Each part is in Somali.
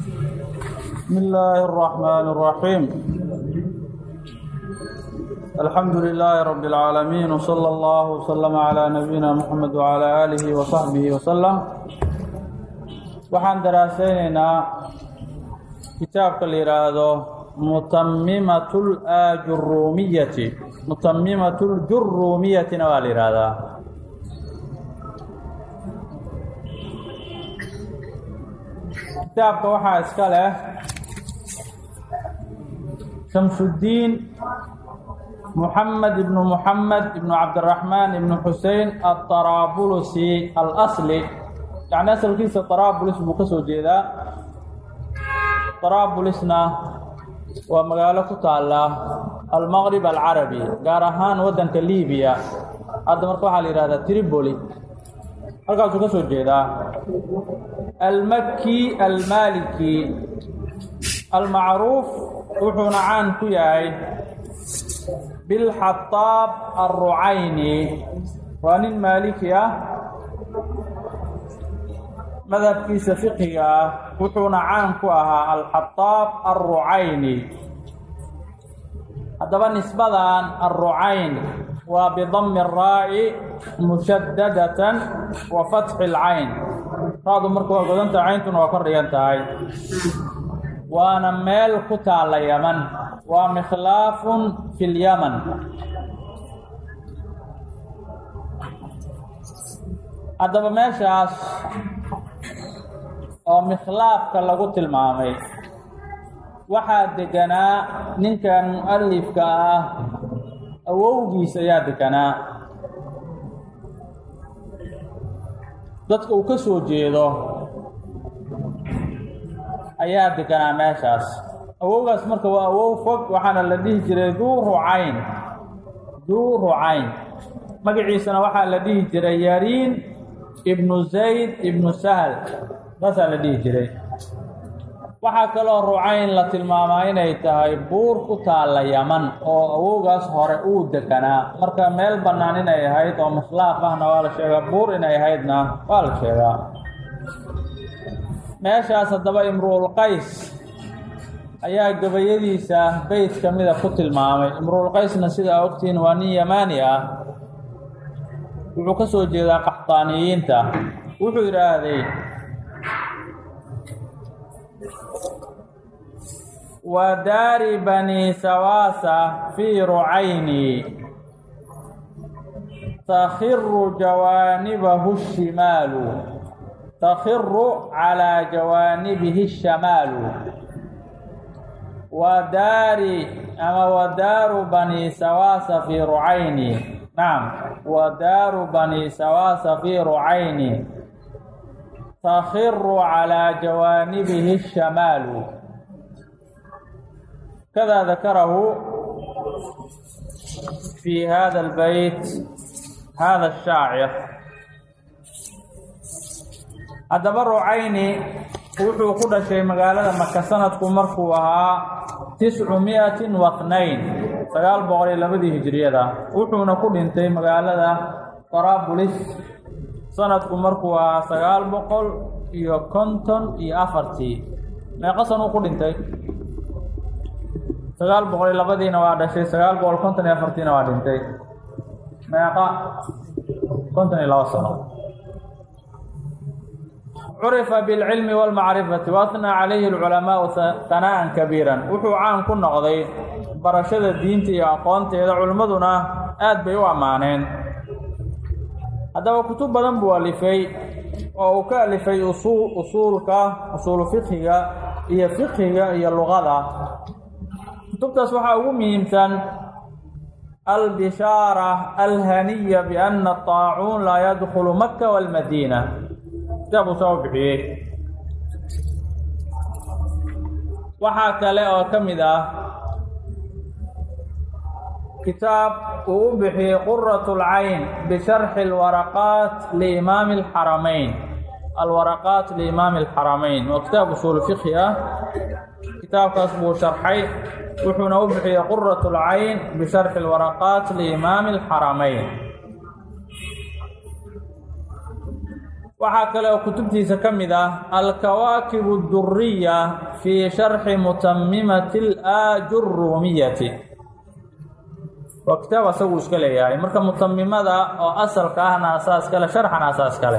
بسم الله الرحمن الرحيم الحمد لله رب العالمين وصلى الله وسلم على نبينا محمد وعلى آله وصحبه وسلم waxaan daraasaynaynaa kitaabka la yidhaahdo mutamimat lajurumiyati mutamimat ljurumiyatina waa la yidhaahdaa kitaabka waxaa iska leh shamsuddiin muxamed ibnu muxamed ibnu cabdiraxmaan ibnu xusein aطaraabulusi alasli yacni asalkiisa taraabulis buu ka soo jeedaa taraabulisna waa magaalo ku taalla almaqrib alcarabi gaar ahaan waddanka libiya hadda marka waxaa la yihahdaa triboli halkaasuu ka soo jeedaa almaki almaliki almacruuf wuxuuna caan ku yahay bilxataab alrucayni waa nin maaliki ah madhabkiisa fiqiga ah wuxuuna caan ku ahaa alxataab alrucayni haddaba nisbadan alrucayn waa bidami araa'i mushadadatan wa fatxi alcayn raadu marka waa godanta cayntuna waa kor dhigan tahay waana meel ku taalla yaman waa mikhlaafun fi lyaman haddaba meeshaas oo mikhlaafka lagu tilmaamay waxaa deganaa ninkan mu'alifka ah awowgiis ayaa deganaa dadka uu ka soo jeedo ayaa deganaa meeshaas awowgaas marka waa awow fog waxaana la dhihi jiray duu rucayn duu rucayn magaciisana waxaa la dhihi jiray yariin ibnu zayd ibnu sahl saasaa la dhihi jiray waxaa kaloo rucayn la tilmaamaa inay tahay buur ku taalla yaman oo awowgaas hore uu deganaa marka meel bannaan inay ahayd oo mislaaf ahna waa la sheegaa buur inay ahaydna waa la sheegaa meeshaas haddaba imru'ul qays ayaa gabayadiisa beyt ka mida ku tilmaamay imru'ul qaysna sidaa ogtiin waa nin yamaani ah wuxuu ka soo jeedaa qaxtaaniyiinta wuxuu yidhaahday wa daari bani sawaasa fii rucayni takhiru jawaanibahu shimaalu takhiru calaa jawaanibihi shamaalu wa daari ama wa daaru bani sawaasa fii rucayni nacam wa daaru bani sawaasa fii rucayni takhiru calaa jawaanibihi shamaalu kada dakarahu fi hada albeyt hada ashaacir haddaba rucayni wuxuu ku dhashay magaalada maka sanadku markuu ahaa tiscu miatin wathnayn sagaal boqol iyo labadii hijiriyada wuxuuna ku dhintay magaalada tarabulis sanadku markuu ahaa sagaal boqol iyo konton iyo afartii meeqa sanuu ku dhintay sagaal boqol iyo labadiina waa dhashay sagaal boqol konton iyo afartiina waa dhintay meeqa konton iyo laba sano curifa bilcilmi wاlmacrifati waathnaa calayhi alculamaau hanaa'an kabiiran wuxuu caan ku noqday barashada diinta iyo aqoonteeda culimmaduna aad bay u ammaaneen haddaba kutub badan buu alifay oo uu ka alifay usuul usuulka usuulu fiqhiga iyo fiqhiga iyo luqada kutubtaas waxaa ugu muhiimsan albishaara alhaniya biana طaacuun laa yadkulu maka wاlmadiina kitaab uu soo bixiyey waxaa kale oo ka mid ah kitaab uu u bixiyey qurat اlcayn bisharxi اlwaraqaat liimaami اlxaramayn alwaraqaat liimaami اlxaramayn waa kitaab usuul fiqhi ah kitaabkaas buu sharxay wuxuuna u bixiyey qurat اlcayn bisharxi اlwaraqaat liimaami اlxaramayn waxaa kale oo kutubtiisa ka mid ah alkawaakib اduriya fii sharxi mutamimati اlaajuruumiyati waa kitaab asagu iska leeyahay marka mutamimada oo asalka ahna asaas kale sharxana asaas kale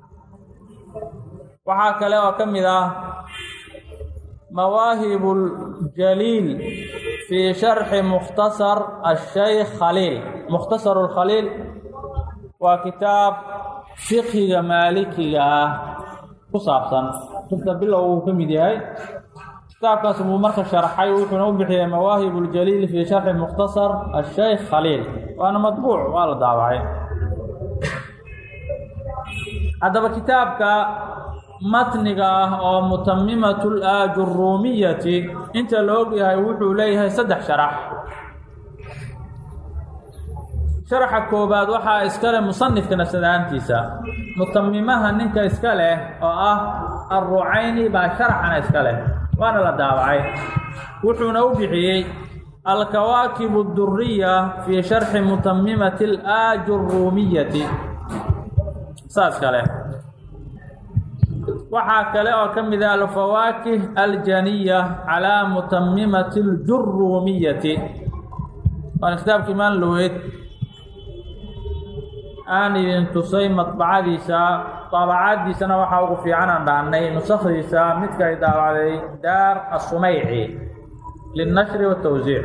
waxaa kale oo ka mid ah mawaahib اljaliil fii sharxi mukhtasar ashaykh khaliil mukhtasar اlkhaliil waa kitaab fiqhiga maalikiga ah ku saabsan kita bilow uu ka mid yahay kitaabkaas buu marka sharxay wuxuuna u bixiyey mawaahib اljaliil fii sharxi mukhtasar ashaykh khaliil waana madbuuc waa la daawacay haddaba kitaabka matniga ah oo mutamimatu laajuruumiyati inta la og yahay wuxuu leeyahay saddex sharax sharaxa koobaad waxaa iska leh musanifka nafsadaantiisa mutamimaha ninka iska leh oo ah alrucayni baa sharaxana iska leh waana la daawacay wuxuuna u bixiyey alkawaakib اduriya fii sharxi mutamimati alaajuruumiyati saas kale waxaa kale oo ka mid ah alfawaakih aljaniya calaa mutamimati اljuruumiyati waana kitaabka imaan loweyd aan idin tusay madbacadiisa daabacadiisana waxaa ugu fiican aan dhahnay nusakdiisa midka ay daawacday daar asumeyci lilnashri waatawsiic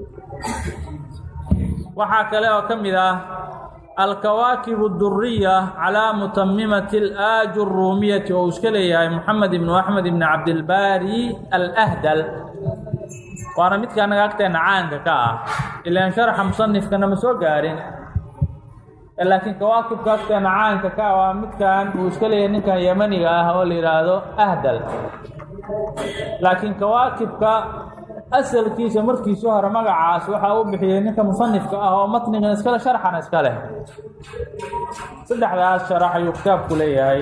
waxaa kale oo ka mid ah alkawaakib اduriya calaa mutamimati alaajuruumiyati oo uu iska leeyahay moxamed ibnu axmed ibni cabdilbaari alahdal waana midka anaga agteena caanka ka ah ilaan sharxa musanifkana ma soo gaarin laakiin kawaakibka agteena caanka ka ah waa midkan uu iska leeyahay ninkan yemaniga ah oo la yidhaahdo ahdal laakiin kawaakibka asalkiisa markiisii hore magacaas waxaa u bixiyey ninka musanifka ah oo matnigan iskale sharxana iska leh saddexdaas sharax ayuu kitaabku leeyahay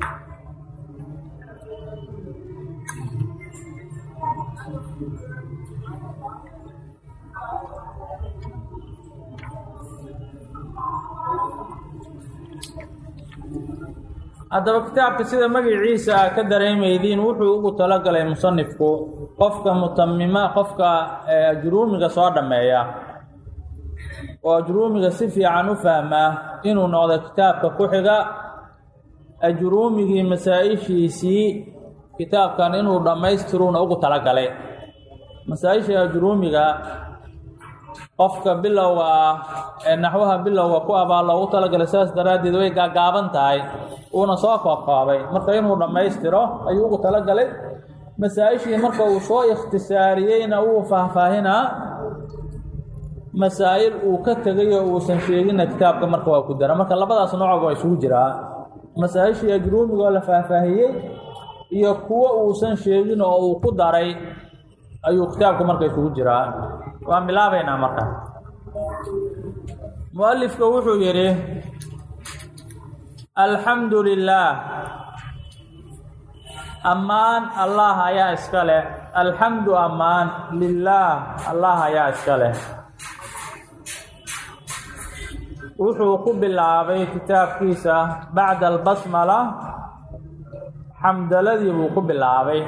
haddaba kitaabka sida magaciisa a ka dareemaydiin wuxuu ugu talagalay musanifku qofka mutamima qofka ajruumiga soo dhammeeya oo ajruumiga si fiican u fahmaa inuu noqdo kitaabka ku xiga ajruumigii masaa-ishiisii kitaabkan inuu dhammaystiruuna ugu talagalay masaa-ishii ajruumiga qofka bilowga ah ee naxwaha bilowga ku abaa loogu talagalay sidaas daraaddeed way gaagaaban tahay uuna soo koobkoobay marka inuu dhammaystiro ayuu ugu talagalay masaa-ishii marka uu soo ikhtisaariyeyna wuu faahfaahinaa masaa'il uu ka tegay oo uusan sheegina kitaabka marka waa ku dara marka labadaas noocob waa isugu jiraa masaa-ishii ajruumigoo la faahfaahiyey iyo kuwo uusan sheegin oo uu ku daray ayuu kitaabka marka isugu jiraa waan bilaabaynaa marka mualifka wuxuu yidhi alxamdu lilaah ammaan allah ayaa iska leh alxamdu ammaan lilaah allah ayaa iska leh wuxuu ku bilaabay kitaabkiisa bacda albasmala xamdaladii buu ku bilaabay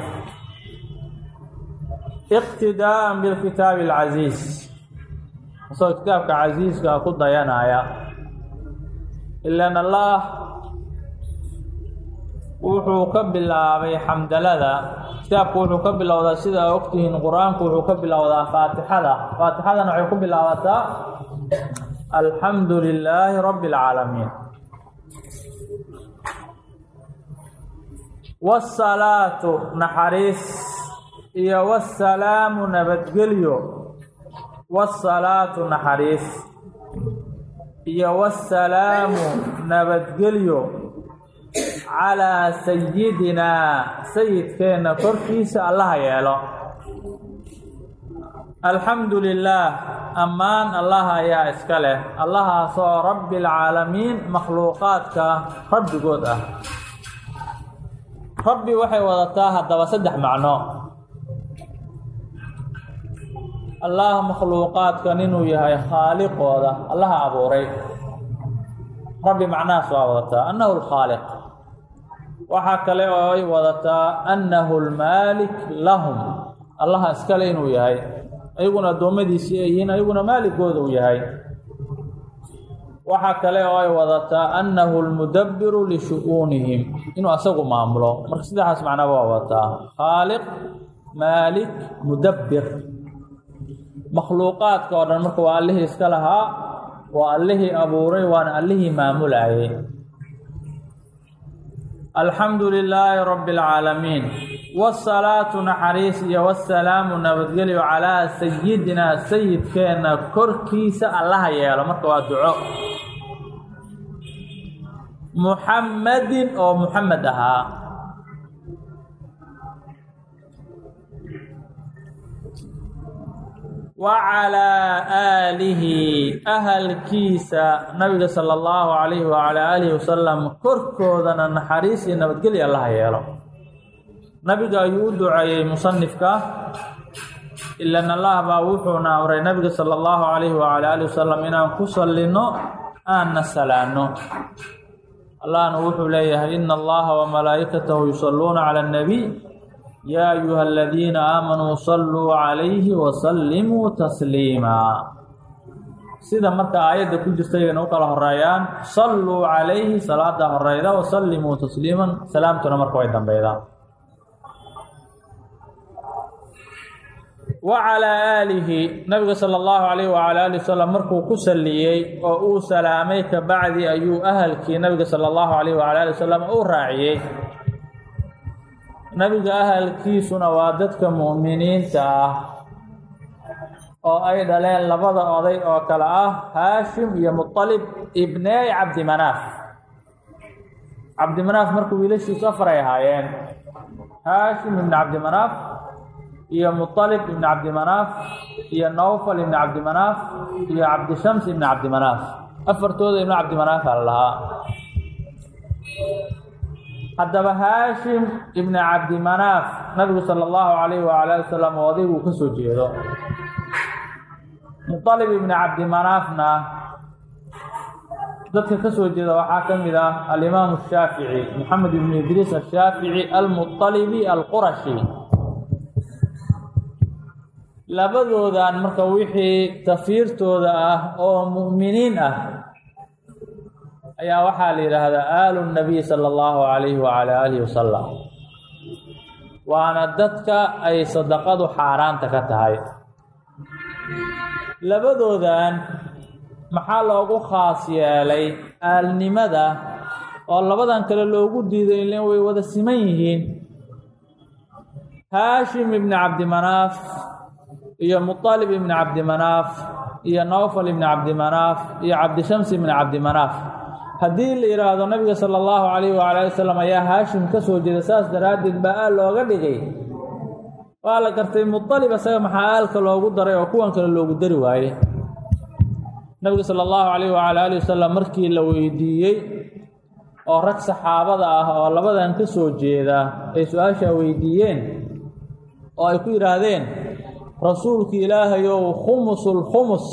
iqtidaa'an bilkitaabi alcasiis isagoo kitaabka casiiska ku dayanaya ilaan allah wuxuu ka bilaabay xamdalada kitaabku wuxuu ka bilowdaa sida ogtihiin qur-aanku wuxuu ka bilowdaa faatixada faatixadana waxay ku bilaabataa alxamdu lilaahi rabbi اlcaalamiin wاsalaatu naxariis iyo wاsalaamu nabadgelyo wاsalaatu naxariis iyo wاsalaamu nabadgelyo calaa sayidinaa sayidkeenna korkiisa allaha yeelo alxamdu lilaah ammaan allah ayaa iska leh allahaasoo rabbi alcaalamiin makhluuqaadka rabbigood ah rabbi waxay wadataa haddaba saddex macno allah makhluuqaadkan inuu yahay khaaliqooda allaha abuuray rabbi macnahaas waa wadataa annahu lkhaaliq waxaa kale oo ay wadataa annahu lmaalik lahum allaha iskale inuu yahay ayaguna addoommadiisii ay yihiin ayaguna maaligooda uu yahay waxaa kale oo ay wadataa annahu lmudabbiru lishu-uunihim inuu asagu maamulo marka saddexaas macnaba waa wadataa khaaliq maalik mudabbir makhluuqaadka oo dhan marka waa allihii iska lahaa waa allihii abuuray waana allihii maamulayay alxamdu lilaahi rabbi اlcaalamiin wsalaatu naxariis iyo wasalaamu nabadgelyo calaa sayidinaa sayidkeenna korkiisa allaha yeelo marka waa duco muxammadin oo muxamed ahaa wa calaa aalihi ahalkiisa nabiga sala allahu calayhi wacalaa aalihi wasalam korkoodana naxariis iyo nabadgelya allaha yeelo nabiga ayuu u duceeyey musanifka ilan allah baa wuxuuna amray nabiga sala allahu calayhi wacalaa aalihi wasalam inaan ku sallinno aanna salaanno allahna wuxuu leeyahay ina allaha wamalaa'ikatahu yusalluuna cala annabiy yaa ayuha aladiina aamanuu salluu calayhi wasallimuu tasliimaa sida marka aayadda ku jirta iyagana u kala horeeyaan salluu calayhi salaada horeyda wasallimuu tasliiman salaamtuna marka way dambeydaan wa calaa aalihi nabiga sala allahu calayh wacala ali wasalam markuu ku salliyey oo uu salaamay ka bacdi ayuu ahalkii nabiga sala allahu calayh wacala ali wasalam u raaciyey nabiga ahalkiisuna waa dadka mu'miniinta ah oo ay dhaleen labada oday oo kale ah haashim iyo muطalib ibney cabdimanaaf cabdimanaaf marka wiilashiisu afar ay ahaayeen haashim ibni cabdimanaaf iyo muطalib ibni cabdimanaaf iyo nawfal ibni cabdimanaaf iyo cabdishams ibni cabdimanaaf afartooda ibni cabdimanaaf ala lahaa haddaba haashim ibni cabdimanaaf nabigu sala allahu calayhi wacala ali wasalam odaygu ka soo jeedo muطalib ibni cabdimanaafna dadka ka soo jeeda waxaa ka mid ah alimaamu shaafici moxamed ibnu idriis ashaafici almuطalibi alqurashi labadoodan marka wixii tafiirtooda ah oo mu'miniin ah ayaa waxaa la yidhaahdaa aalu nabiy sala allahu calayhi wacala aalihi wasalam waana dadka ay sadaqadu xaaraanta ka tahay labadoodan maxaa loogu khaas yeelay aalnimada oo labadan kale loogu diiday ilen way wada siman yihiin haashim ibni cabdimanaaf iyo muطalib ibni cabdimanaaf iyo nawfal ibni cabdimanaaf iyo cabdishams ibni cabdimanaaf haddii la yidhaahdo nabiga sala allahu calayhi wacala ali wasalam ayaa haashim ka soo jeeda saas daraaddeed baa aal looga dhigay waa la gartay muطalib isaga maxaa aalka loogu daray oo kuwan kale loogu dari waayey nabiga sala allahu calayhi wacala ali wasalam markii la weydiiyey oo rag saxaabada ah oo labadan ka soo jeeda ay su-aashaa weydiiyeen oo ay ku yidhaahdeen rasuulki ilaahayow khumusulkhumus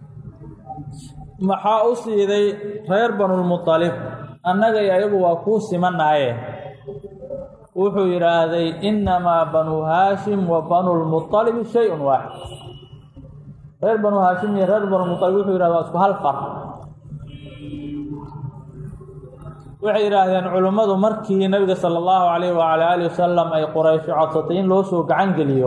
maxaa u siiday reer banulmuطalib annaga iyo ayagu waa kuu simanaaye wuxuu yidhaahday innamaa banuu haashim wa banulmuطalibi shay-un waaxid reer banuu haashim iyo reer banulmuطalib wuxuu yidhahda waa isku hal far waxay yidhaahdeen culimmadu markii nabiga sala allahu calayhi wacala aalihi wasalam ay quraysho codsatay in loo soo gacan geliyo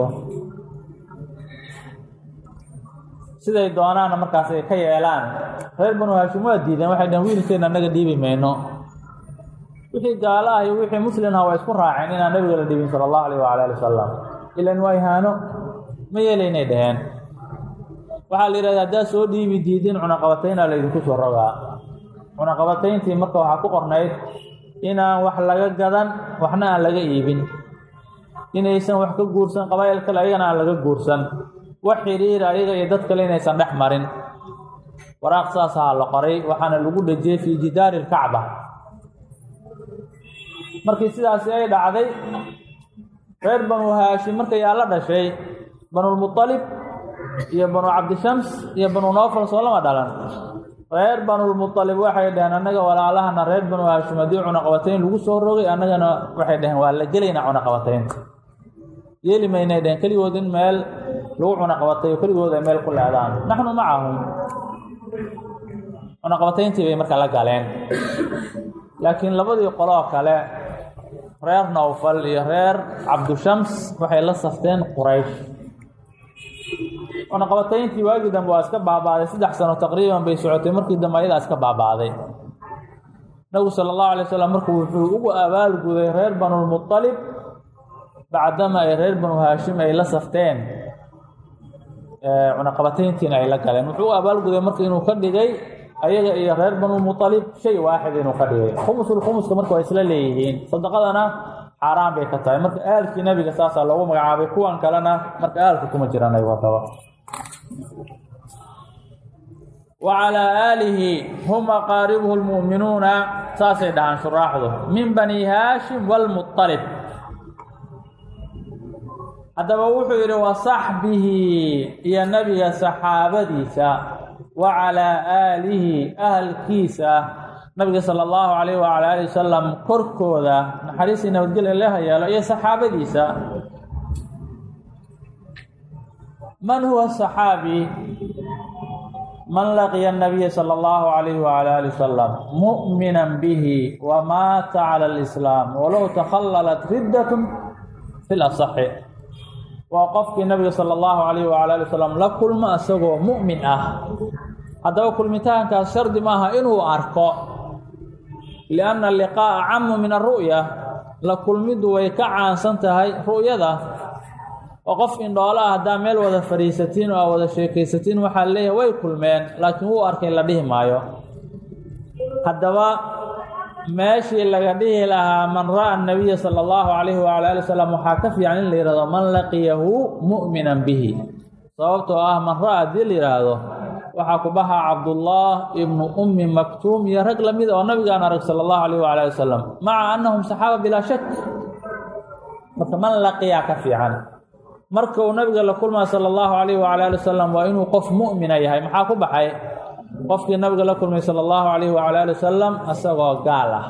siday doonaana markaas ay ka yeelaan reer banu haashim waa diideen waxay dhaheen wiilkeenna annaga dhiibi mayno wixii gaalo ah iyo wixii muslim ah waa isku raaceen inaan nabiga la dhiibin sala allahu alayh wacala ali wasalam ilan waa ihaano ma yeelaynay dhaheen waxaa la yidhahda haddaad soo dhiibi diidin cunaqabataynaa laydinku soo rogaa cunaqabatayntii marka waxaa ku qornayd inaan wax laga gadan waxna aan laga iibin inaysan wax ka guursan qabaa'il kale ayagana aan laga guursan wax xidhiir ayaga iyo dad kale inaysan dhex marin waraaq saasaa la qoray waxaana lagu dhejiyey fii jidaari lkacba markii sidaasi ay dhacday reer banu haashim markayaa la dhashay banulmuطalib iyo banu cabdishams iyo banu nofal soo lama dhalan reer banulmualib waxay dhaheen annaga walaalahana reer banu haashim haddii cunaqabatayn lagu soo rogay annagana waxay dhaheen waa la gelaynaa cunaqabataynta yeeli maynay dhaheen keligood in meel lagu cunaqabatayo keligood ay meel ku leedaan naxnu macahum cunaqabatayntii bay marka la galeen laakiin labadii qoloo kale reer nawfal iyo reer cabdushams waxay la safteen quraysh cunaqabatayntii waagii dambe waa iska baabaaday saddex sano taqriiban bay socotay markii dambe ayadaa iska baabaaday nabigu sala allahu alay wasalam markuu wuxuu ugu abaalguday reer banulmualib bacdama ay reer banu haashim ay la safteen cunaqabatayntiina ay la galeen wuxuu u abaalguday marka inuu ka dhigay ayaga iyo reer banulmualib shay waaxid inuu ka dhigay khumusul khumuska marka waa isla leeyihiin sadaqadana xaaraan bay ka tahay marka aalkii nabiga saasaa loogu magacaabay kuwan kalena marka aalka kuma jiraan ay wataba wa calaa aalihi hum aqaaribuhu lmu'minuuna saasay dhahaan shuraaxdu min bani haashim waalmualib haddaba wuxuu yidhi wa saxbihi iyo nebiga saxaabadiisa wa calaa aalihi ahalkiisa nabiga sala allahu calayh wacala ali wasalam korkooda naxariistii nabadgelya laha yeelo iyo saxaabadiisa man huwa saxaabi man laqiya nabiya sala allahu calayhi wacala ali wasalam mu'minan bihi wa maata cala alislaam walow takhallalat riddatun fi lasaxi waa qofkii nabiga sala allahu calayhi wacala ali wasalam la kulma isagoo mu'min ah haddaba kulmitaankaas shardi maaha inuu arko lianna alliqaa'a camu min alru'ya la kulmiddu way ka caansan tahay ru'yada oo qof indhoola ah haddaa meel wada fadhiisatiin oo aa wada sheekaysatiin waxaa leeyahay way kulmeen laakiin wuu arkay la dhihi maayo haddaba meeshii laga dhihi lahaa man ra'a nabiya sala allahu calayhi wacala ali wasalam waxaa ka fiican in la yihahdo man laqiyahu mu'minan bihi sababtoo ah man ra'a haddii la yidhaahdo waxaa ku baxa cabdullah ibnu ummi maktuum iyo rag lamid oo nabigaan arag sala allahu alayh wala ali wasalam maca annahum saxaaba bilaa shak marka man laqiyaa ka fiican marka uu nabiga la kulmaa sala allahu alayh wala ali wasalam waa inuu qof mu'mina yahay maxaa ku baxay qofkii nabiga la kulmay sala allahu alayh wala ali wasalam isagoo gaal ah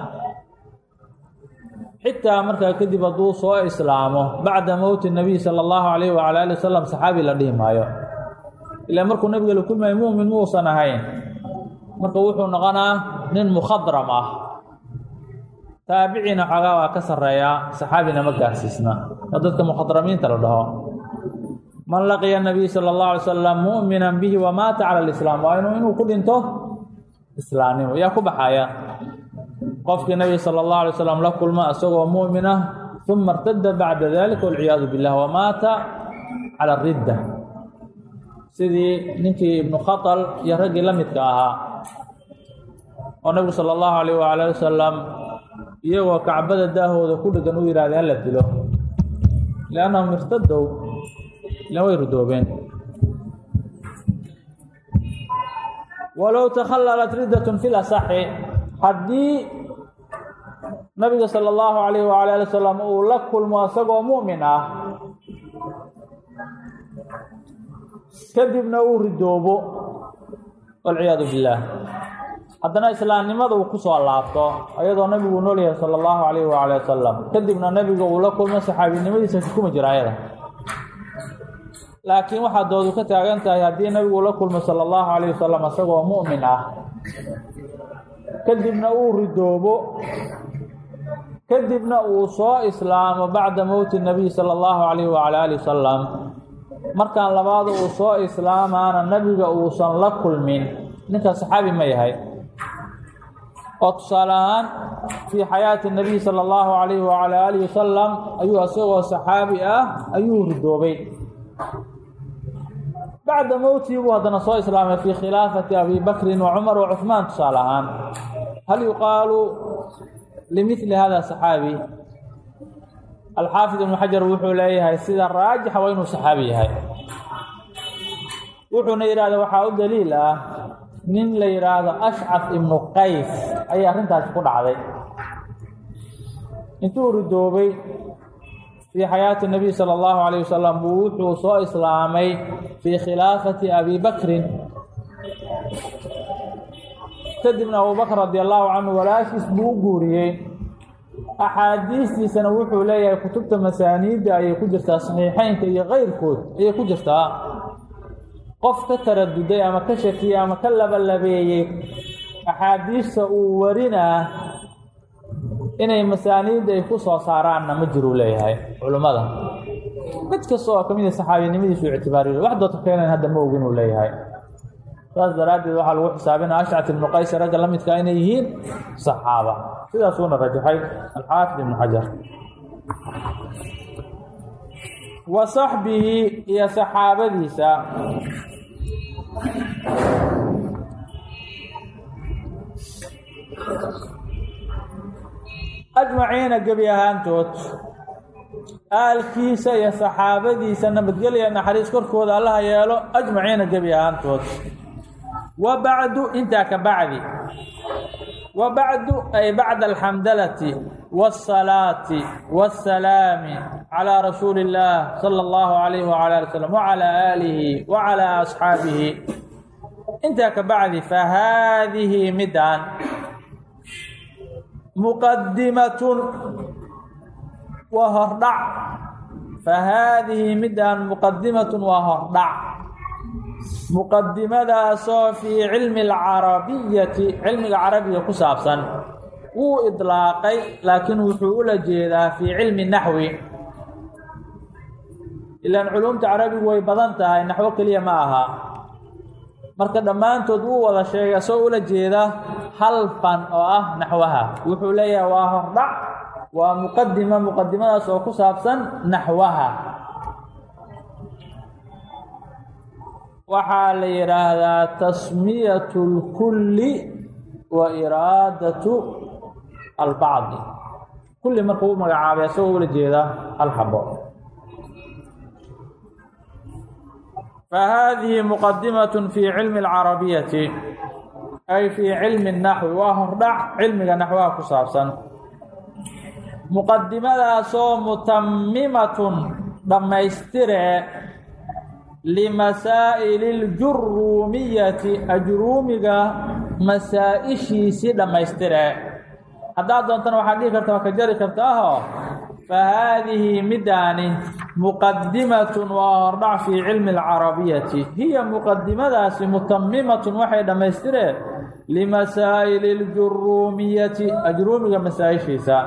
xitaa markaa kadib hadduu soo islaamo bacda mowti nabiy sala allahu alayh wala ali wasalam saxaabi la dhihi maayo ilaa markuu nabiga la kulmaya mu'min muusan ahayn marka wuxuu noqonaa nin mukhadram ah taabiciina xoogaa waa ka sarreeyaa saxaabina ma gaarsiisna oo dadka mukhadramiinta la dhaho man laqiya nabiy sala allahu alay salam mu'minan bihi wa maata cala alislaam waa inuu inuu ku dhinto islaamnimo yaa ku baxaya qofkii nabiga sala allahu alay slam la kulma isagoo mu'min ah uma irtada bacda dalika walciyaadu billah wa maata cala aridda sidii ninkii ibnu khatal iyo raggii la midka ahaa oo nabigu sala allahu alayh waala ali wasalam iyagoo kacbada daahooda ku dhegan u yidhahday hala dilo liannahum irtadow ilan way rudoobeen walow takhallalat riddatun fi lasaxi haddii nabiga sala allahu alayh waala ali wasalam uu la kulmo isagoo mu'min ah kadibna uu ridoobo walciyaadu billaah haddana islaamnimada uu ku soo laabto ayadoo nabigu nool yahay sala allahu calayh waala wasalam kadibna nabiga uu la kulmo saxaabinimadiisa kuma jira ayada laakiin waxaa doodu ka taagan tahay haddii nabigu la kulmo sala allahu calayh wasalam isagoo mu'min ah kadibna uu ridoobo kadibna uu soo islaamo bacda mowti nabiy sala allahu calayh wacala ali wasalam markaan labaada uu soo islaamaana nabiga uusan la kulmin ninka saxaabi ma yahay oo tusaale ahaan fii xayaati nabiy sala allahu calayhi wacala aalihi wasalam ayuu isagoo saxaabi ah ayuu ridoobay bacda mowtii buu haddana soo islaamay fii khilaafati abi bakrin wa cumar wa cuhmaan tusaale ahaan hal yuqaalu limidli hada saxaabi alxaafid ibnu xajar wuxuu leeyahay sida raajixa waa inuu saxaabi yahay wuxuuna yidhahda waxaa u daliil ah nin la yidhaahdo ashcaf ibnu qays ayay arrintaasi ku dhacday intuu ridoobay fii xayaati nabiy sala allahu calayh wasalam buu wuxuu soo islaamay fii khilaafati abi bakrin kadibna abubakr radi allahu canhu walaashiis buu u guuriyey axaadiistiisana wuxuu leeyahay kutubta masaaniidda ayay ku jirtaa saxiixeynka iyo keyrkood ayay ku jirtaa qof ka taraduday ama ka shakiyey ama ka labalabeeyey axaadiista uu warinaa inay masaaniidda ay ku soo saaraanna ma jiruu leeyahay culummada mid kasta oo ka mid a saxaabinimadiisu ictibaariyo wax doota keenan hadda ma ogin uu leeyahay saas daraaddeed waxaa lagu xisaabinaya ashcat ibnu qays ragga la midkaa inay yihiin saxaaba sidaasuuna rajaxay alxaafid ibnu xajar wa saxbihi iyo saxaabadiisa ajmaciina gebi ahaantood aalkiisa iyo saxaabadiisa nabadgelya naxariis korkooda allaha yeelo ajmaciina gebi ahaantood wa bacdu intaa ka bacdi wa bacdu ay bacda alxamdalati waasalaati waasalaami calaa rasuuli illaah sala allahu calayhi wacala ali wsalam wacalaa aalihi wacalaa asxaabihi intaa ka bacdi fa haadihi midaan muqadimatun waa hordhac fa haadihi midaan muqadimatun waa hordhac muqadimadaasoo fii cilmi alcarabiyati cilmiga carabiga ku saabsan wuu idlaaqay laakiin wuxuu ula jeedaa fii cilmi naxwi ilaan culumta carabigu way badan tahay naxwo keliya ma aha marka dhammaantood wuu wada sheegay soo ula jeeda hal fan oo ah naxwaha wuxuu leeyahay waa hordhac waa muqadima muqadimadaas oo ku saabsan naxwaha waxaa la yidhaahdaa tasmiyatu اlkulli wa iraadatu albacdi kulli markuu u magacaabay asagoo ula jeeda hal xabo فhadihi mqadimaة fي cilmi اlcarabiyati ay fii cilmi الnaxwi waa hordhac cilmiga naxwaha ku saabsan muqadimadaasoo mutamimatun dhammaystire limasaa'ili اljuruumiyati ajruumiga masaa-ishiisii dhammaystire haddaad doontana waxaad dhihi karta waa ka jari kartaaho fahaadihi midaani muqadimatun waa hordhac fii cilmi alcarabiyati hiya muqadimadaasi mutamimatun waxay dhammaystireen limasaa'ili ljuruumiyati ajruumiga masaa-ishiisa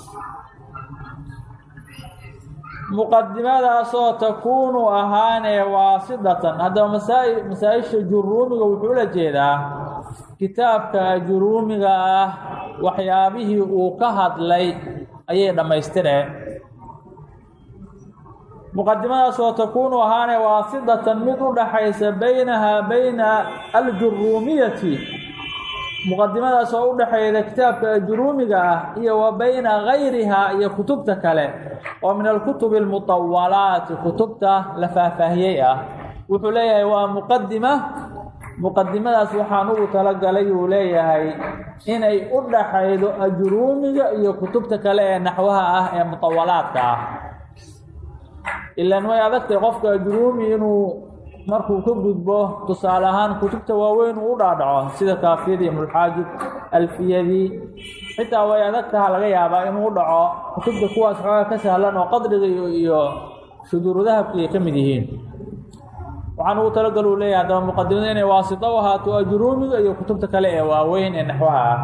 muqadimadaasoo takuunu ahaanee waasidatan haddaba masaa masaa-isha juruumiga wuxuu ula jeedaa kitaabka juruumiga ah waxyaabihii uu ka hadlay ayay dhammaystireen muqadimadaasoo takuunu ahaanee waasidatan mid u dhaxaysa baynahaa bayna aljuruumiyati muqadimadaas oo u dhexeeyda kitaabka juruumiga ah iyo wa bayna gayrihaa iyo kutubta kale oo min alkutubi almutawalaati kutubta la faahfaahiyey ah wuxuu leeyahay waa muqadima muqadimadaas waxaan ugu talagalay uu leeyahay inay u dhaxaydo ajruumiga iyo kutubta kale ee naxwaha ah ee mutawalaadka ah ilaan way adagtay qofka ajruumi inuu markuu ka gudbo tusaale ahaan kutubta waaweyn uu u dhaadhaco sida kaafiyadii mulxaajib alfiyadii xitaa way adagtaha laga yaabaa inuu u dhaco kutubta kuwaas xoogaa ka sahlan oo qadriga iyo shuduurudahabki ay ka mid yihiin waxaan ugu talagal uu leeyahay haddaba muqadimada inay waasito u ahaato ajruumiga iyo kutubta kale ee waaweyn ee naxwaha ah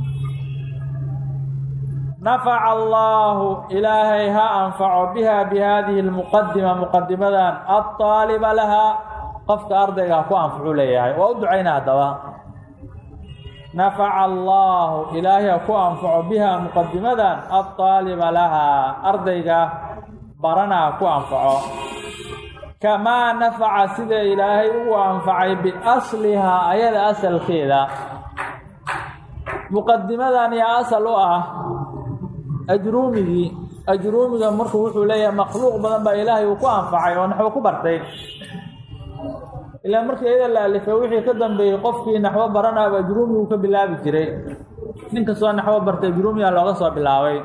nafaca allaahu ilaahay ha anfaco biha bi haadihi lmuqadima muqadimadan alطaaliba lahaa qofka ardayga ha ku anfacu leeyahay waa u ducayna haddaba nafaca allaahu ilaahay ha ku anfaco biha muqadimadan alطaaliba lahaa ardayga barana ha ku anfaco kamaa nafaca sida ilaahay ugu anfacay biaslihaa ayada asalkeeda muqadimadan yaa asal u ah ajruumigii ajruumiga markuu wuxuu leeyahay makhluuq badan baa ilaahay uu ku anfacay oo naxwo ku bartay ilaa markii iyada la alifay wixii ka dambeeyey qofkii naxwo baranaaba ajruumigu ka bilaabi jiray nin kastoo naxwo bartay ajruumiga looga soo bilaabay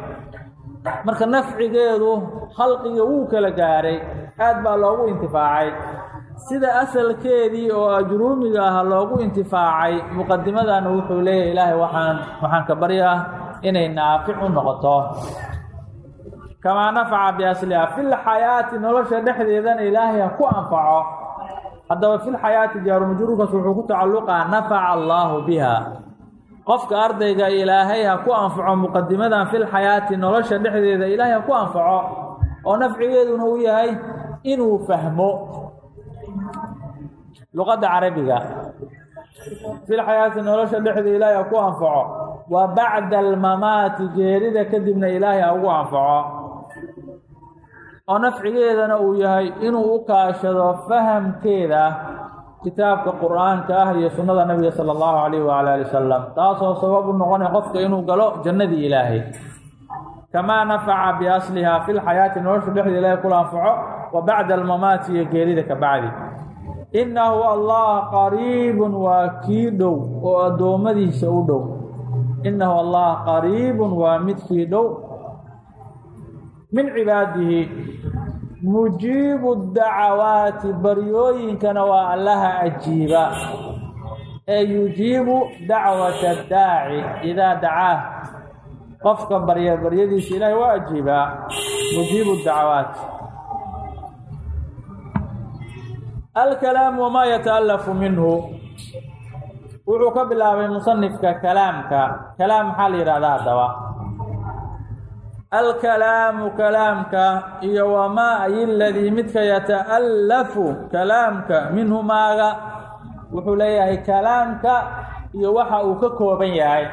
marka nafcigeedu khalqiga wuu kala gaaray aad baa loogu intifaacay sida asalkeedii oo ajruumiga ah loogu intifaacay muqadimadana wuxuu leeyahay ilaahay waxaan waxaan ka baryaa inay naafic u noqoto kamaa nafaca biasliha filxayaati nolosha dhexdeedana ilaahay ha ku anfaco haddaba filxayaati jaarumajruurkaas wuxuu ku tacalluqaa nafaca allaahu biha qofka ardayga ilaahay ha ku anfaco muqadimadan filxayaati nolosha dhexdeeda ilaahay ha ku anfaco oo nafcigeeduna uu yahay inuu fahmo luqadda carabiga filxayaati nolosha dhexdeeda ilaahay ha ku anfaco wa bacda almamaati geerida kadibna ilaahay ha ugu anfaco oo nafcigeedana uu yahay inuu u kaashado fahamkeeda kitaabka qur-aanka ah iyo sunnada nabiga sala allahu calayh waala ali wasalam taasoo sabab u noqonay qofka inuu galo jannadii ilaahay kamaa nafaca biasliha fi lxayaati nolosha dhexdeeda ilaahay kula anfaco wa bacda almamaati iyo geerida ka bacdi innahu allah qariibun waa kii dhow oo addoommadiisa u dhow innahu allah qariibun waa midkii dhow min cibaadihi mujiibu dacawaati baryooyinkana waa allaha ajiiba ee yujiibu dacwata daaci idaa dacaah qofka barya baryadiisa ilaahay waa ajiibaa mujiibu dacawaat alkalaamu wamaa yata'alafu minhu wuxuu ka bilaabay musanifka kalaamka kalaam maxaa la yidhahdaa haddaba alkalaamu kalaamka iyo wamaa ay ladii midka yata'allafu kalaamka minhu maaga wuxuu leeyahay kalaamka iyo waxa uu ka kooban yahay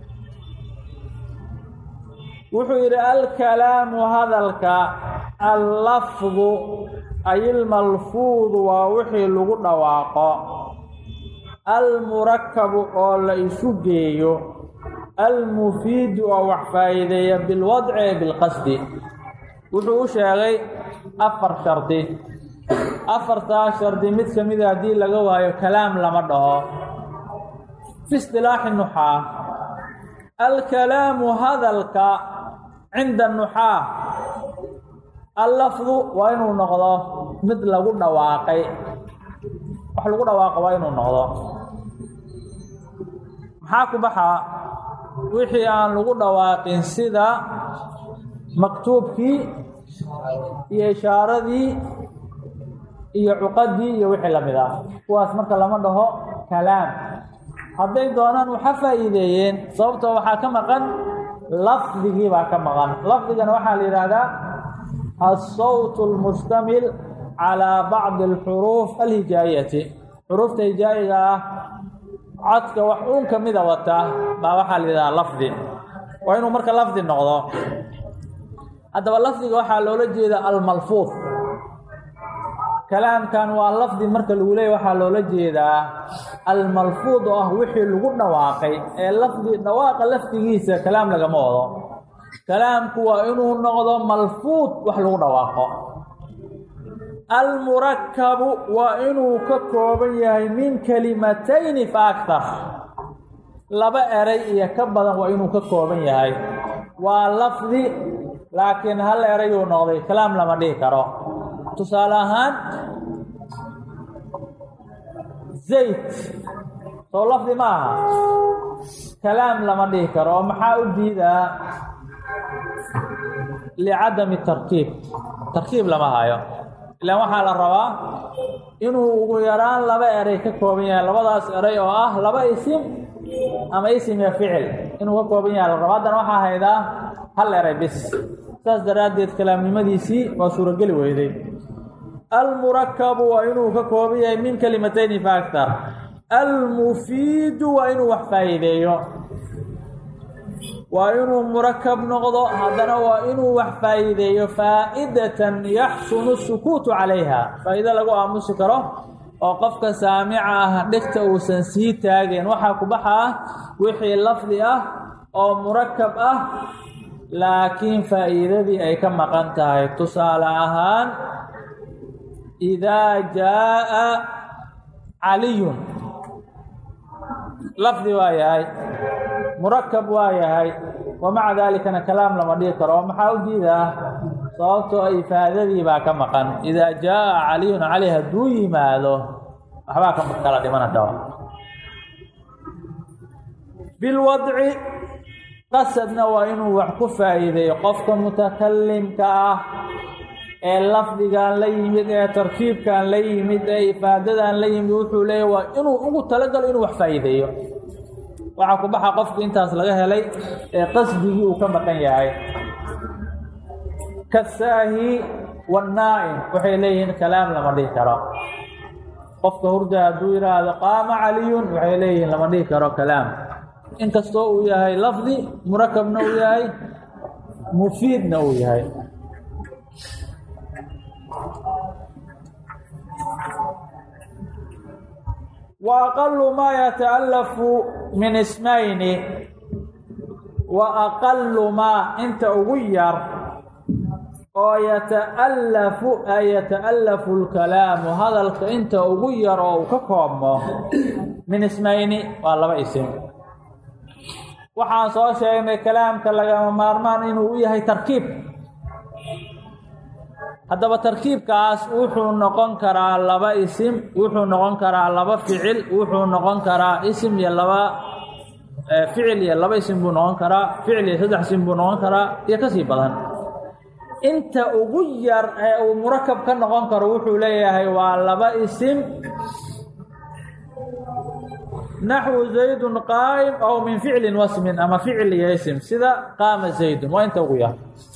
wuxuu yidhi alkalaamu hadalka allafdu ay ilmalfuudu waa wixii lagu dhawaaqo almurakabu oo la isu geeyo almufiidu oo wax faa'iideeya bilwadci ee bilqasdi wuxuu u sheegay afar shardi afartaas shardi mid ka mida haddii laga waayo kalaam lama dhaho fi istilaaxi nuxaa alkalaamu hadalka cinda nuxaa allafdu waa inuu noqdo mid lagu dhawaaqay wax lagu dhawaaqo waa inuu noqdo maxaa ku baxaa wixii aan lagu dhawaaqin sida maktuubkii iyo ishaaradii iyo cuqadii iyo wixii lamid ah kuwaas marka lama dhaho kalaam hadday doonaan waxa faa'iideeyeen sababtoo waxaa ka maqan lafdigii baa ka maqan lafdigana waxaa la yidhaahdaa alsawt almustamil calaa bacdi alxuruuf alhijaayati xuruufta hijaayiga ah codka wax uun ka mida wata baa waxaa la yidhahdaa lafdi waa inuu marka lafdi noqdo haddaba lafdiga waxaa loola jeeda almalfuud kalaamkan waa lafdi marka lagu leeyay waxaa loola jeedaa almalfuud oo ah wixii lagu dhawaaqay ee lafdi dhawaaqa lafdigiisa kalaam lagama wado kalaamku waa inuu noqdo malfuud wax lagu dhawaaqo almurakabu waa inuu ka kooban yahay min kalimatayni fa aktar laba eray iyo ka badan waa inuu ka kooban yahay waa lafdi laakiin hal erayuu noqday kalaam lama dhihi karo tusaale ahaan zayd soo lafdi ma aha kalaam lama dhihi karo oo maxaa u diidaa licadami tarkiib tarkiib lama hayo ilaan waxaa la rabaa inuu ugu yaraan laba eray ka kooban yahay labadaas eray oo ah laba isim ama isim iyo ficil inuu ka kooban yahay la raba haddana waxaa haydaa hal eray bis saas daraaddeed kalaamnimadiisii waa suurogeli weyday almurakabu waa inuu ka kooban yahay min kalimatayni fa aktar almufiidu waa inuu wax faa'iideeyo waa inuu murakab noqdo haddana waa inuu wax faa'iideeyo faa'idatan yaxsunu sukuutu calayha faa'iido lagu aamusi karo oo qofka saamica ah dhegta uusan sii taageen waxaa ku baxaa wixii lafdi ah oo murakab ah laakiin faa'iidadii ay ka maqan tahay tusaale ahaan idaa jaa'a caliyun lafdi waa yahay murakab waa yahay wa maca daalikana kalaam lama dhihi karo oo maxaa u diidaa sababtoo ifaadadii baa ka maqan idaa jaa caliyun cali hadduu yimaado waxbaa ka kala dhimana dhawa bilwadci qasadna waa inuu wax ku faa'iideeyo qofka mutakalimka ah ee lafdigan la yimid ee tarkiibkan la yimid ee ifaadadan la yimid wuxuu leeyahy waa inuu ugu talagalo inuu wax faa'iideeyo waxaa ku baxa qofki intaas laga helay ee qasdigii uu ka maqan yahay kasaahi wannaa'im waxay leeyihiin kalaam lama dhihi karo qofka hurda hadduu yidhaahdo qaama caliyun waxay leeyihiin lama dhihi karo kalaam inkastoo uu yahay lafdi murakabna uu yahay mufiidna uu yahay wa aqalu maa yata'allafu min ismayni wa aqalu maa inta ugu yar oo yata'allafu ay yata'allafu lkalaamu hadalka inta ugu yar oo uu ka koobmo min ismayni waa laba isim waxaan soo sheegnay kalaamka lagama maarmaan inuu u yahay tarkiib haddaba tarkiibkaas wuxuu noqon karaa laba isim wuxuu noqon karaa laba ficil wuxuu noqon karaa isim iyo laba ficil iyo laba isim buu noqon karaa ficil iyo saddex isim buu noqon karaa iyo kasii badan inta ugu yar ee uu murakab ka noqon karo wuxuu leeyahay waa laba isim naxwu zaydun qaa'im aw min ficlin wasmin ama ficil iyo isim sida qaama zaydun waa inta ugu yar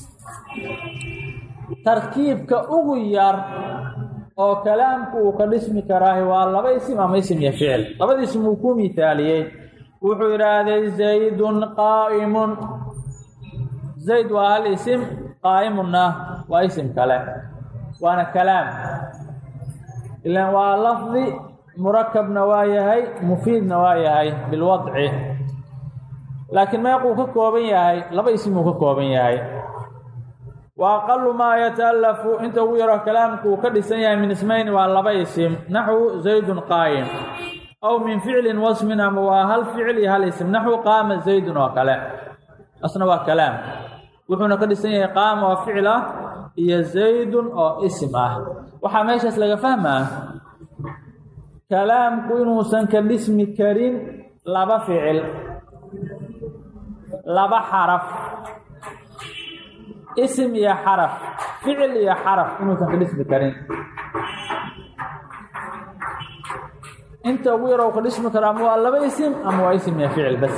tarkiibka ugu yar oo kalaamku uu ka dhismi karaahi waa laba isim ama isim iyo ficil labada isim uu ku mithaaliyey wuxuu yidhaahday zaydun qaa'imun zayd waa hal isim qaa'imunna waa isim kale waana kalaam ilan waa lafdi murakabna waa yahay mufiidna waa yahay bilwadci laakiin meequu ka kooban yahay laba isim uu ka kooban yahay wa aqalu maa yata'allafu inta ugu yaroo kalaamku uu ka dhisan yahay min ismayni waa laba isim naxwu zaydun qaa'im aw min ficlin wasmin ama waa hal ficil iyo hal isim naxwu qaama zaydun oo kale asna waa kalaam wuxuuna ka dhisan yahay qaama oo ficil ah iyo zaydun oo isim ah waxaa meeshaas laga fahmaa kalaamku inuusan ka dhismi karin laba ficil laba xaraf isim iyo xaraf ficil iyo xaraf inuusan ka dhismi karin inta ugu yaro u ka dhismi karo ama waa laba isim ama waa isim iyo ficil bas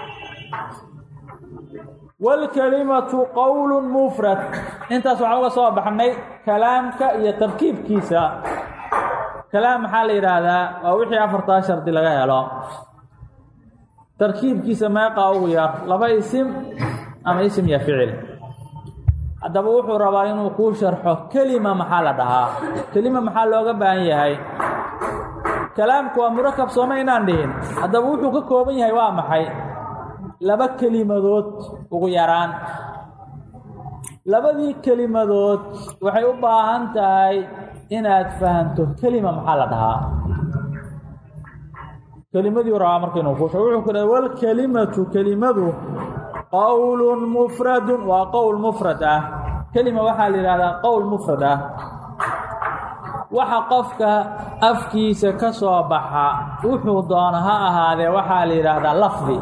wاlkalimatu qowl mufrad intaas waxaan uga soo baxnay kalaamka iyo tarkiibkiisa kalaam maxaa la yidhaahdaa waa wixii afartaa shardi laga helo tarkiibkiisa meeqaa ugu yar laba isim ama isim iyo ficil haddaba wuxuu rabaa inuu kuu sharxo kelima maxaa la dhahaa kelima maxaa looga baahan yahay kalaamku waa murakab sooma inaan dhihin haddaba wuxuu ka kooban yahay waa maxay laba kelimadood ugu yaraan labadii kelimadood waxay u baahan tahay inaad fahanto kelima maxaa la dhahaa kelimadii rabaa marka inuu kuusha wuxuu ku dhahay walkelimatu kelimadu qowlun mufradun waa qowl mufrad ah kelima waxaa la yidhahdaa qowl mufrad ah waxa qofka afkiisa ka soo baxa wuxuu doono ha ahaadee waxaa la yidhaahdaa lafdi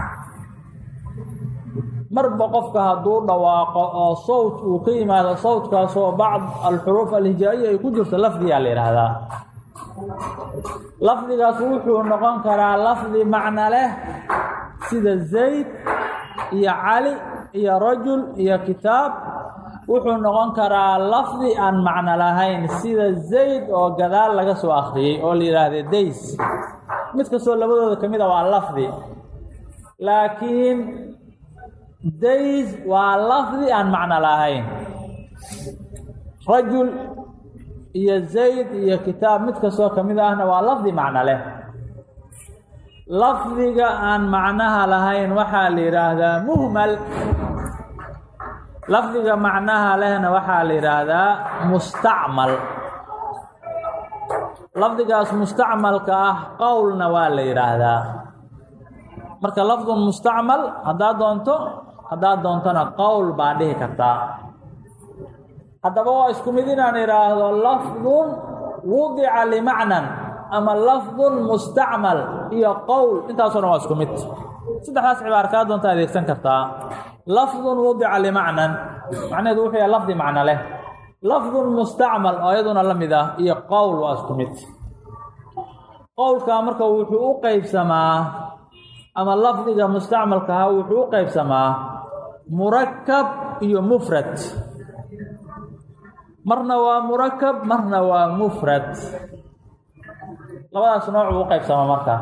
marba qofka hadduu dhawaaqo oo sawt uu ka yimaado sawtkaasoo bacd alxuruuf alhijaa'iya ay ku jirto lafdiyaa la yidhaahdaa lafdigaas wuxuu noqon karaa lafdi macno leh sida zayd iyo cali iyo rajul iyo kitaab wuxuu noqon karaa lafdi aan macno lahayn sida zayd oo gadaal laga soo akhriyey oo la yidhaahda days mid kastoo labadooda ka mid a waa lafdi laakiin days waa lafdi aan macno lahayn rajul iyo zayd iyo kitaab mid kastoo ka mid ahna waa lafdi macno leh lafdiga aan macnaha lahayn waxaa la yidhaahdaa muhmal lafdiga macnaha lehna waxaa la yidhaahdaa mustacmal lafdigaas mustacmalka ah qowlna waa la yidhaahdaa marka lafdun mustacmal haddaad doonto haddaad doontona qowl baa dhihi kartaa haddaba waa isku mid inaan idhaahdo lafdun wudica limacnan ama lafdun mustacmal iyo qowl intaasoo dhan waa isku mid saddexdaas cibaar kaa doonta adeegsan kartaa lafdun wudica limacnan macnaheedu wuxuu yahay lafdi macno leh lafdun mustacmal oo iyaduna la mid ah iyo qowl waa isku mid qowlkaa marka wuxuu u qeybsamaa ama lafdiga mustacmalkaha wuxuu u qeybsamaa murakab iyo mufrad marna waa murakab marna waa mufrad labadaas nooc buu u qeybsamaa marka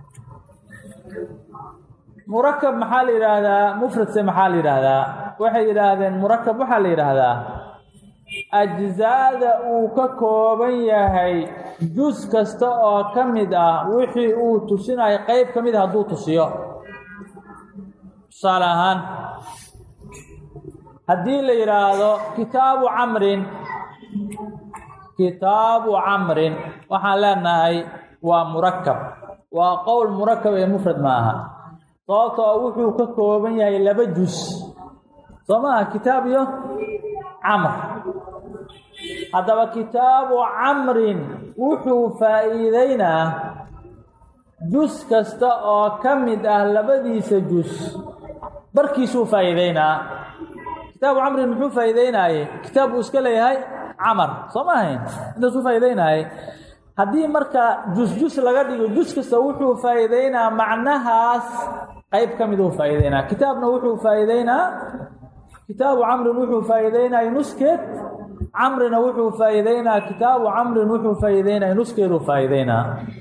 murakab maxaa la yidhaahdaa mufradse maxaa la yidhaahdaa waxay yidhaahdeen murakab waxaa la yidhaahdaa ajzaada uu ka kooban yahay jus kasta oo ka mid ah wixii uu tusinayo qeyb ka mid a hadduu tusiyo tusaale ahaan haddii la yidhaahdo kitaabu camrin kitaabu camrin waxaan leenahay waa murakab waa qowl murakab ee mufrad ma aha sababtoo wuxuu ka kooban yahay laba jus soo maaha kitaab iyo camr haddaba kitaabu camrin wuxuu faa'iideynaa jus kasta oo ka mid ah labadiisa jus barkiisuu faa'iideynaa kitaabu camrin muxuu faa'iideynaayey kitaab uu iska leeyahay camar soo ma ahayn intaasuu faa'iideynayay haddii marka jus-jus laga dhigo jus kasta wuxuu faa'iideynaa macnahaas qeyb ka mid uu faa'iideynaa kitaabna wuxuu faa'iideynaa kitaabu camrin wuxuu faa'iideynaya nuskeed camrina wuxuu faa'iideynaa kitaabu camrin wuxuu faa'iideynaya nuskeeduu faa'iideynaa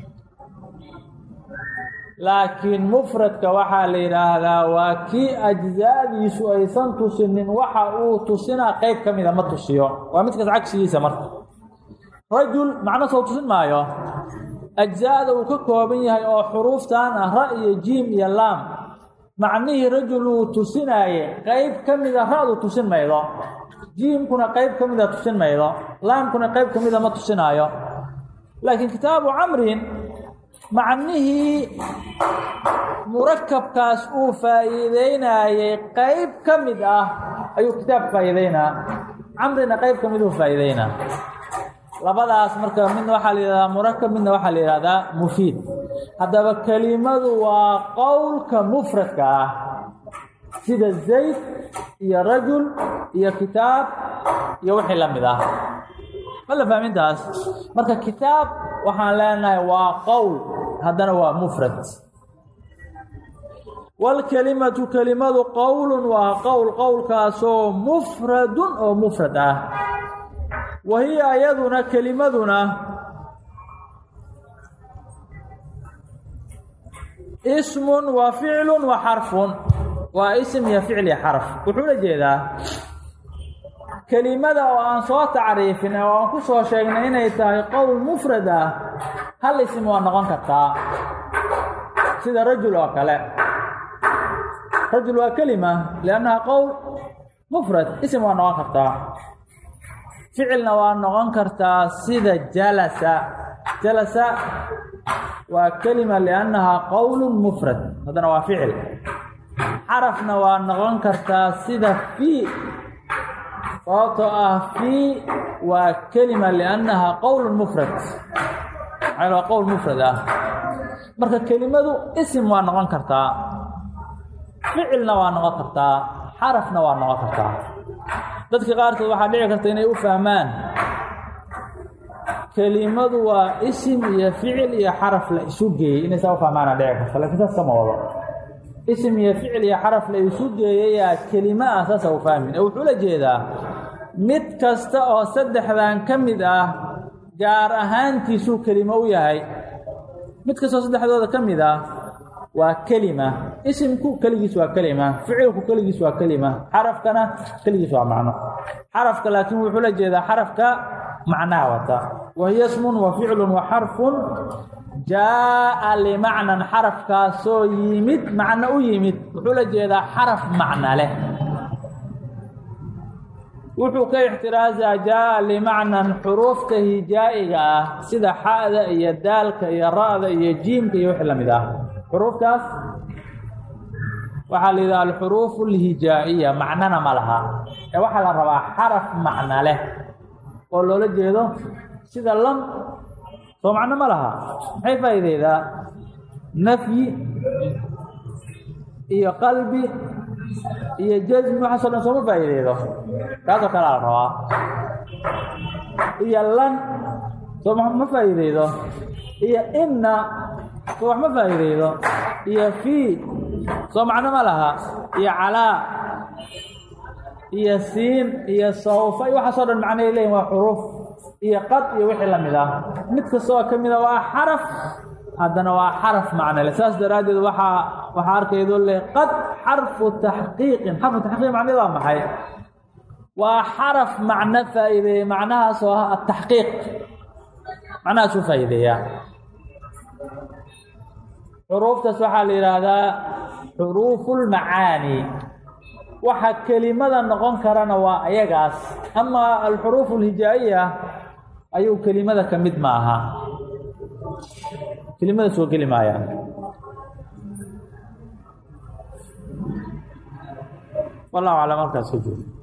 laakiin mufradka waxaa la yidhaahdaa waa kii ajzaadiisu aysan tusinin waxa uu tusinaa qeyb ka mida ma tusiyo waa midkaas cagsigiisa marka rajul macno soo tusin maayo ajzaada uu ka kooban yahay oo xuruuftan ah ra iyo jiim iyo laam macnihii rajul uu tusinaaye qeyb ka mida ra-du tusin maydo jiimkuna qeyb ka mida tusin maydo laamkuna qeyb ka mida ma tusinaayo laakiin kitaabu camrin macnihii murakabkaas uu faa'iideynayey qeyb ka mid ah ayuu kitaab faa'iideynaa camrina qeyb ka mid uu faa'iideynaa labadaas marka midna waxaa la yihahdaa murakab midna waxaa la yihahdaa mufiid haddaba kelimadu waa qowlka mufradka ah sida zayd iyo rajul iyo kitaab iyo wixii la mid ah ma la fahmintaas marka kitaab waxaan leenahay waa qowl haddana waa mufrad waalkelimatu kelimadu qowlun waa qowl qowlkaasoo mufradun oo mufrad ah wa hiya iyaduna kelimaduna ismun wa ficlun wa xarfun waa ism iyo ficl iyo xarf wuxuu la jeedaa kelimada oo aan soo tacriifin oo aan ku soo sheegnay inay tahay qowl mufrad ah hal ism waa noqon kartaa sida rajul oo kale rajul waa kelima liannaha qowl mufrad ism waa noqon kartaa ficilna waa noqon kartaa sida jalasa jalasa waa kelima liannahaa qowlu mufrad haddana waa ficil xarafna waa noqon kartaa sida fii sababtoo ah fii waa kelima liannahaa qowl mufrad maxaa waa qowl mufrad ah marka kelimadu isim waa noqon kartaa ficilna waa noqon kartaa xarafna waa noqon kartaa dadka qaarkood waxaa dhici karta inay u fahmaan kelimadu waa isim iyo ficil iyo xaraf la isu geeyey inay saa u fahmaana dhici karta lakiin saas kama wado isim iyo ficil iyo xaraf la isu geeyayaa kelima ah saasa u fahmin ee wuxuu la jeedaa mid kasta oo saddexdan ka mid ah gaar ahaantiisuu kelimo u yahay mid kastoo saddexdooda ka mid ah waa kelima isimku keligiis waa kelima ficilku keligiis waa kelima xarafkana keligiis waa macno xarafka laakiin wuxuu la jeedaa xarafka macnaha wata wa hiya smun wa ficlun wa xarfun jaa'a limacnan xarafkaasoo yimid macno u yimid wuxuu la jeedaa xaraf macno leh wuxuu ka ixtiraasaa jaa'a limacnan xuruufta hijaa'iga ah sida xa'da iyo daalka iyo ra'da iyo jiimka iyo wixii la mid ah xuruuftaas waxaa la yidhaha alxuruuf اlhijaa'iya macnana ma laha ee waxaa la rabaa xaraf macno leh oo loola jeedo sida lam soo macno ma laha maxay faa'iideydaa nafyi iyo qalbi iyo jasmi waxaaso dhan sooma faa'iideydo kaasoo kalea la rabaa iyo lan soo ma faa'iideydo iyo inna soo wax ma faa'iideydo iyo fii soo macno ma laha iyo calaa iyo siin iyo sawfa iyo waxaasoo dhan macnay leeyihin waa xuruuf iyo qad iyo wixii la mid ah mid kastoo ka mida waa xaraf haddana waa xaraf macnole saas daraaddeed waxaa waxaa arkaydoo le qad xarfu taxqiiqin xarfu taxqiiq macneed waa maxay waa xaraf macno faa'iideeya macnahaas oo ah ataxqiiq macnahaas u faa'iideeyaa xuruuftaas waxaa la yidhaahdaa xuruufulmacaani waxa kelimada noqon karana waa ayagaas ama alxuruuf alhijaa'iya ayuu kelimada ka mid ma aha kelimada soo geli maayaan wallahu aclam halkaas ka joogo